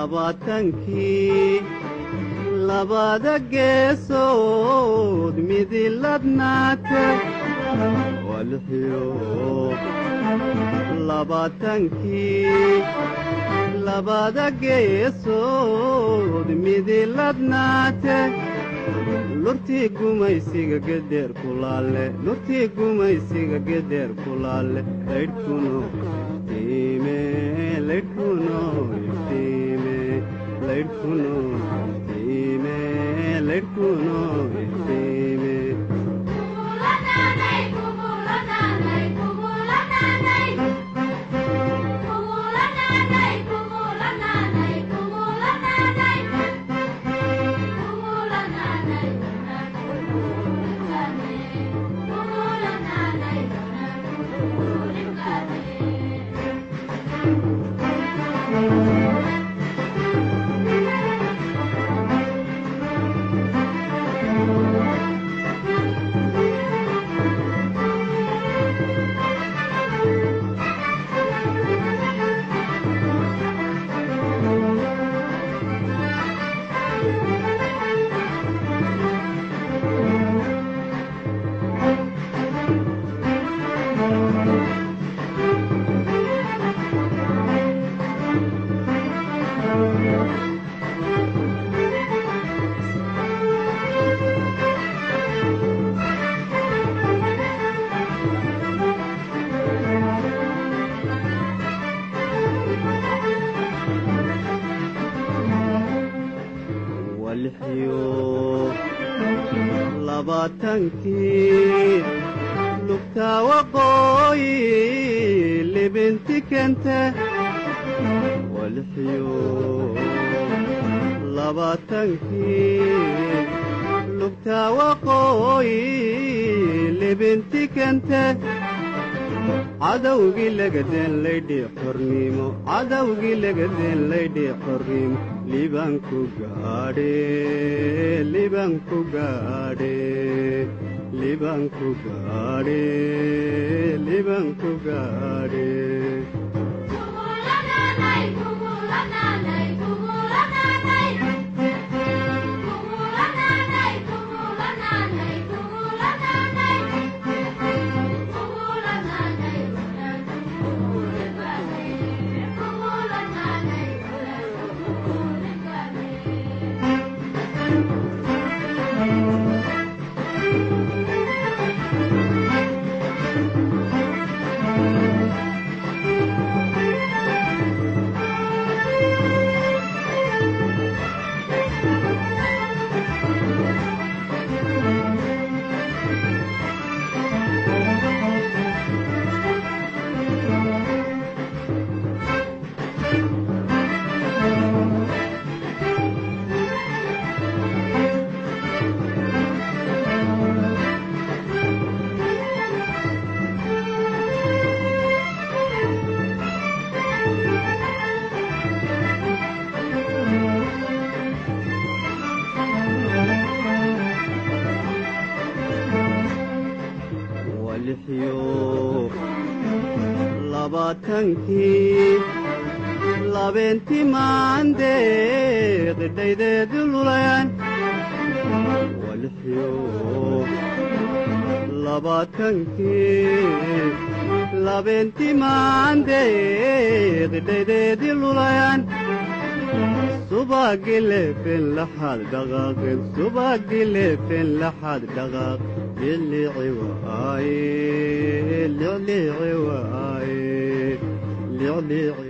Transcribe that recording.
labaatankii labada geesood midiladnaata waa lixiyo labaatankii labada geesood midiladnaate lurtii gumaysiga gederr kulaalle lurtii gumaysiga gederr kulaalle laydhkuno iftiime laydhkuno iftiime laydhkuno iftiime laydhkuno iftiime walxiyo labaatankii lugtaa waqooyi libinti kente walxiyo labaatankii lugtaa waqooyi libinti kente cadowgii lagadeen laydhii xornimo cadowgii lagadeen laydhii xornimo libanku gaadhe libanku gaadhe libanku gaadhe libanku gaadhe walxiyo labaatankii labeentii maandeeq dhaydeedu lulayan walxiyo labaatankii labeentii maandeeq dhaydeedii lulayan subagii leefen laxaad dhaqaaqeen subagii leefen laxaad dhaqaaq lilici waaye lilici waaye lilici